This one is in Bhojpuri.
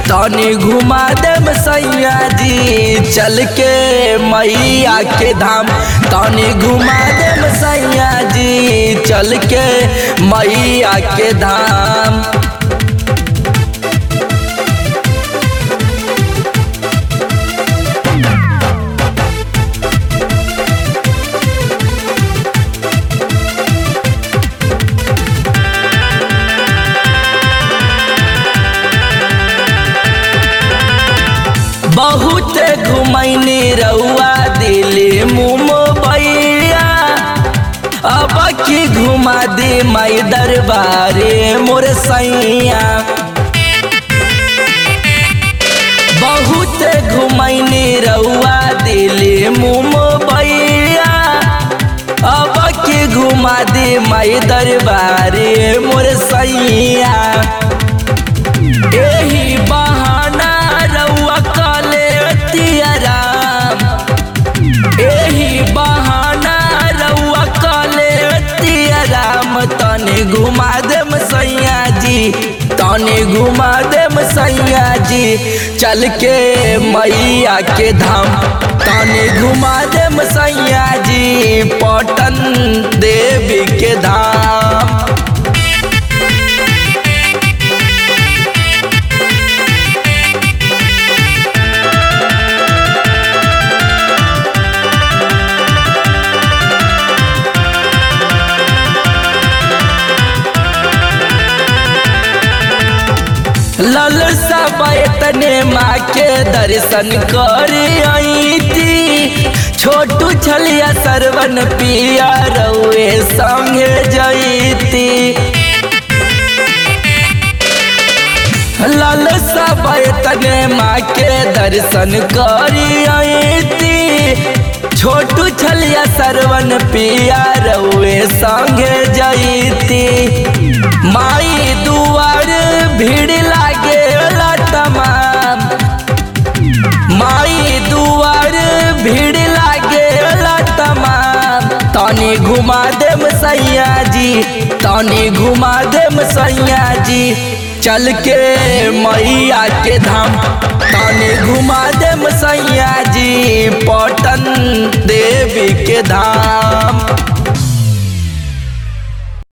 तनी घुमा देम सैया जी चल के मैया के धाम तनी घुमा देम सैया जी चल के मैया के धाम बहुत घुमैनी रउआ दिल्ली मुंबईया अब की घुमा दे माई दरबारे मोर सैया बहुत घुमैनी रउआ दिल्ली मुंबईया अब की घुमा दे माई दरबारे मोर सैया एही बहाना रउआ काले तियराम एही बहाना रउआ काले तियराम तने घुमा देम सैया जी तने घुमा देम सैया जी चल के मैया के धाम तने घुमा देम सैया जी पटन देवी के धाम लल सब तने माँ के दर्शन कर आई थी छोटू छलिया सरवन पिया रउए संगे जईती लल सब तने माँ के दर्शन कर आई थी छोटू छलिया सरवन पिया रउए संगे जईती माई दुआर भीड़ लागे तमाम माई दुआर भीड़ लागे तमाम तनी घुमा देम सैया जी तनी घुमा देम सैया जी चल के मैया के धाम तनी घुमा देम सैया जी पटन देवी के धाम